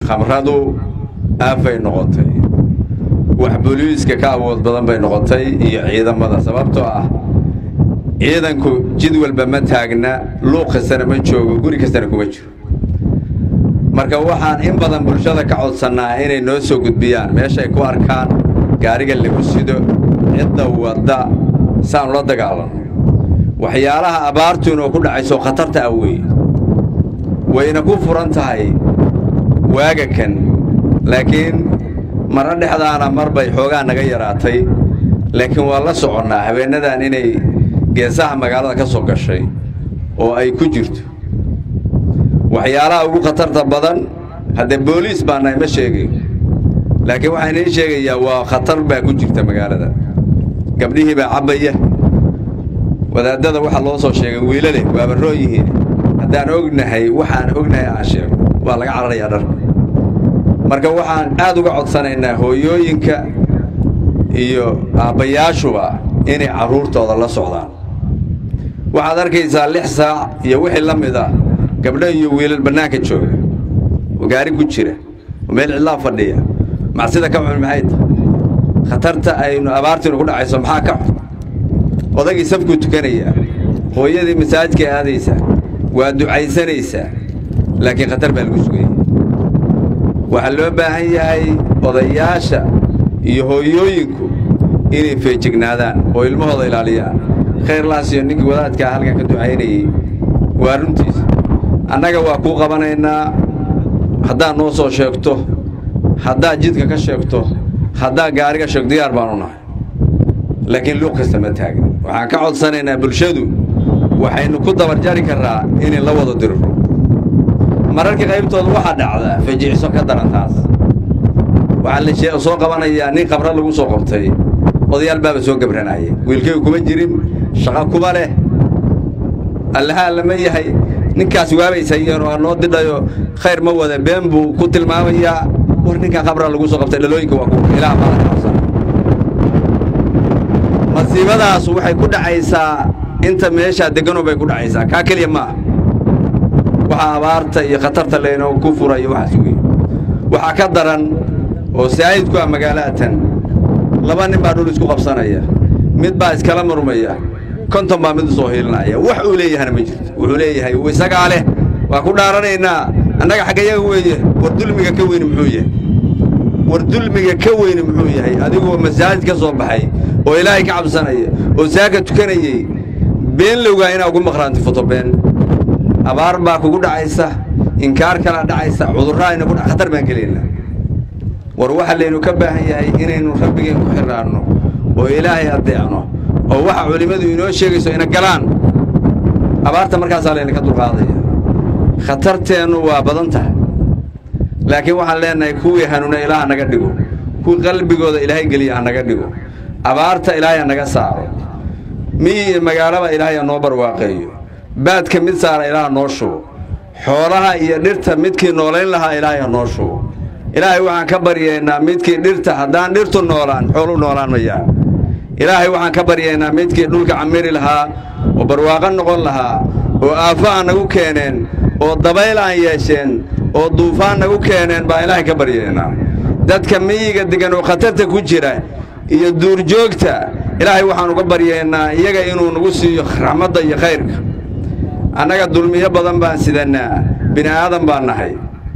khamradu aafay noqotay wax booliiska ka awood badan bay noqotay iyo ciidamada sababtoo ah ciidanku jid walba ma taagna luuq kastana ma joogo guri kastana kuma jiro marka waxaan in badan bulshada ka codsannaa inay noo soo gudbiyaan meeshaay ku arkaan gaariga lagu sido cidda wadda saanu la dagaalanno waxyaalaha abaartu inoo ku dhacayso khatarta ah weeye wayna ku furan tahay waaga kan laakiin marna dhexdaana mar bay xoogaa naga yaraatay laakiin waa la soconnaa habeennadan inay geesaha magaalada ka soo gashay oo ay ku jirto waxyaalaha ugu khatarta badan haddee booliis baa nahay ma sheegayo laakiin waxaan idiin sheegayaa waa khatar baa ku jirta magaalada gabdhihii baa cabbaya wadaaddada waxaa loo soo sheegay wiilale waaba roon yihiin haddaan ognahay waxaan ognahay aan sheego waa laga cararayaa dharka marka waxaan aad uga codsanaynaa hooyooyinka iyo aabbayaashuba inay carruurtooda la socdaan waxaad arkaysaa lix saac iyo wixii la mid ah gabdho iyo wiilal bannaanka jooga oo gaari ku jira oo meel cidlaa fadhiya macsida ka xun maxay tahay khatarta aynu abaartiinu ku dhacayso maxaa ka xun odagii safkuu tukanayaa hooyadii masaajidkay aadaysaa waa ducaysanaysaa laakiin khatar baa lagu sugaya waxaa loo baahan yahay odayaasha iyo hooyooyinku inay feejignaadaan oo ilmahooda ilaaliyaan khayrlaasiyo ninkii wadaadkaa halkan ka ducaynayey waa runtiisa annaga waa kuu qabanaynaa haddaad noo soo sheegto haddaad jidka ka sheegto haddaad gaariga sheegto diyaar baanu nahay laakiin luuq kasta ma taagin waxaan ka codsanaynaa bulshadu waxaynu ku dabarjari karraa inay la wada diriro mararka qaybtooda waxaa dhacdaa fajicso ka daran taas waxaa la soo qabanayaa nin qabra lagu soo qabtay odayaal baaba soo gabranaya wiilkaygu kuma jirin shaqo kuma leh allahaa lama yahay ninkaas waabaysayeenoo aa noo didhayo khayr ma wada been buu ku tilmaamayaa war ninkan qabra lagu soo qabtay dhalooyinka waa kuwa ilaah baa laga qabsan masiibadaas waxay ku dhacaysaa inta meeshaa degganoo bay ku dhacaysaa kaa keliya ma ah waxaa abaarta iyo khatarta laynoo ku furayo waxaas wey waxaa ka daran oo saa'id ku ah magaalatan laba nin baa dhul isku qabsanaya mid baa iskala murmaya konton baa mid u soo hiilinaya wax uu leeyahana ma jirto wuxuu leeyahay isagaa leh waa ku dhaaranaynaa annaga xaggayaga weeye war dulmiga ka weyni muxuu yahay war dulmiga ka weyni muxuu yahay adigoo masaajid ka soo baxay oo ilaahay ka cabsanaya oo saaka tukanayey been lowgaa inaa ugu maqraanti fotobeen abaar baa kugu dhacaysa inkaar kalaa dhacaysa cudurraa ayna ku khatar baan gelaynaa war waxaa laynu ka baahan yahay inaynu rabbigeen ku xidhaanno oo ilaahay addeecno oo waxa culimmadu inoo sheegayso ina galaan abaarta markaasaa laynaka dulqaadaya khatarteennu waa badan tahay laakiin waxaan leenahay kuwii hanuuna ilaah naga dhigo kuwii qalbigooda ilaahay geliya ha naga dhigo abaarta ilaahay ha naga saaro miyi iyo magaalaba ilaahay ha noo barwaaqeeyo baadka mid saara ilaah noo shubo xoolaha iyo dhirta midkii noolayn lahaa ilaahay ha noo shubo ilaahay waxaan ka baryaynaa midkii dhirta haddaan dhirtu noolaan xooluu noolaan mayaa ilaahay waxaan ka baryaynaa midkii dhulka camiri lahaa oo barwaaqo noqon lahaa oo aafo aan nagu keeneen oo dabayl aan yeesheen oo duufaan nagu keeneen baan ilaahay ka baryaynaa dadka miyiga deggan oo khatarta ku jira iyo duurjoogta ilaahay waxaan uga baryaynaa iyaga inuu nagu siiyo raxmadda iyo khayrka annaga dulmiyo badan baan sidannaa bini aadan baan nahay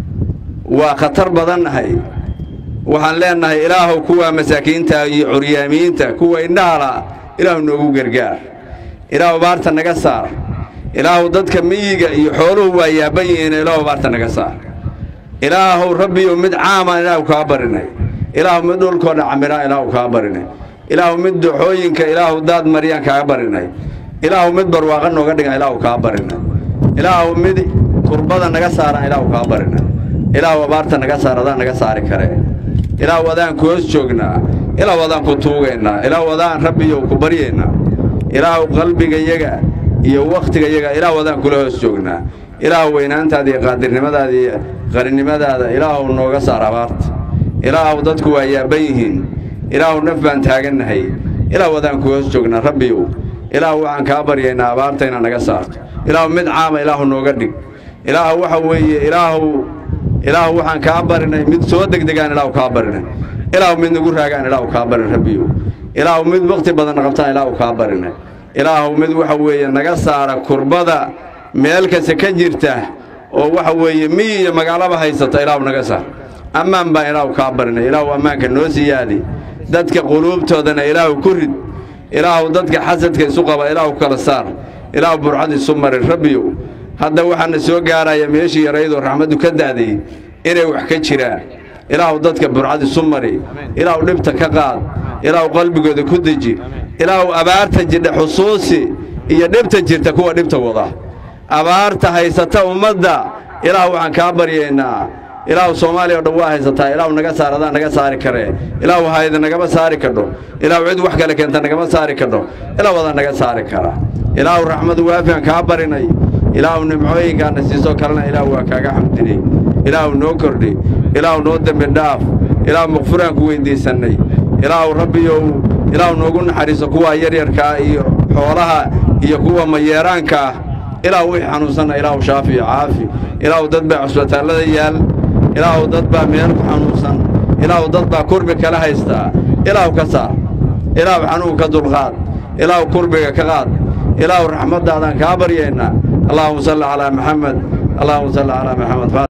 waa khatar badan nahay waxaan leennahay ilaahuw kuwa masaakiinta iyo curyaamiyiinta kuwa indhahala ilaahu noogu gargaar ilaahu baarta naga saar ilaahu dadka miyiga iyo xooluhu waa yaaban yihiin ilaahu baarta naga saar ilaahuw rabbiyow mid caamaan ilaahu kaa barinay ilaahu mid dhulkoodha camiraan ilaahu kaa barinay ilaahu mid doxooyinka ilaahu daad maryaan kaaga barinay ilaahu mid barwaaqa nooga dhigan ilaahu kaa barinay ilaahu mid kurbada naga saaraan ilaahu kaa barinay ilaahu abaarta naga saar adaan naga saari kare ilaahu adaan ku hoos joognaa ilaahu adaan ku tuugaynaa ilaahu adaan rabbiyow ku baryaynaa ilaahu qalbigayaga iyo wakhtigayaga ilaahu adaan kula hoos joognaa ilaahu weynaantaada iyo qaadirnimadaada iyo qarinimadaada ilaahu nooga saar abaarta ilaahu dadku waa yaaban yihiin ilaahu naf baan taagannahay ilaahu adaan ku hoos joognaa rabbiyow ilaahu waxaan kaa baryaynaa abaarta inaad naga saarto ilaahu mid caama ilaahu nooga dhig ilaahu waxa weeye ilaahu ilaahu waxaan kaa barinay mid soo degdegaan ilaahu kaa barinay ilaahu mid nagu raagaan ilaahu kaa barin rabbiyo ilaahu mid wakhti badan qabtaan ilaahu kaa barinay ilaahu mid waxa weeye naga saara kurbada meel kasta ka jirta oo waxa weeye miyi iyo magaalaba haysata ilaahu naga saar ammaan baan ilaahu kaa barinay ilaahu ammaanka noo siyaadi dadka quluubtoodana ilaahu ku rid ilaahu dadka xasadka isu qaba ilaahu kala saar ilaahu burcad isu marin rabbiyow hadda waxaana soo gaaraya meeshii yaraydoo raxmaddu ka da'day inay wax ka jiraan ilaahu dadka burcad isu mari ilaahu dhibta ka qaad ilaahu qalbigooda ku deji ilaahu abaarta jidha xusuusi iyo dhibta jirta kuwa dhibta wada abaarta haysata ummadda ilaahu waxaan kaa baryaynaa ilaahu soomaaliya o dhan waa haysataa ilaahu naga saar adaa naga saari karee ilaahu hayda nagama saari kadho ilaahu cid wax kale keenta nagama saari kadho ilaahu adaa naga saari kara ilaahu raxmadu waafian kaa barinay ilaahu nimcooyinkaana siisoo kalena ilaahu waa kaaga xamdinay ilaahu noo kordhi ilaahu noo dembi dhaaf ilaahu maqfuraan ku weyddiisannay ilaahu rabbiyow ilaahu noogu naxariiso kuwa yaryarkaa iyo xoolaha iyo kuwa mayeeraanka ah ilaahu wixii xanuunsanna ilaahu shaafi iyo caafi ilaahu dad baa cusbitaallada yaal ilaahu dad baa meel ku xanuunsan ilaahu dad baa kurbi kala haystaa ilaahu ka saar ilaahu xanuunka dulqaad ilaahu kurbiga ka qaad ilaahu raxmaddaadaan kaa baryaynaa allahuma salli calaa maxamed allahuma salli calaa maxamed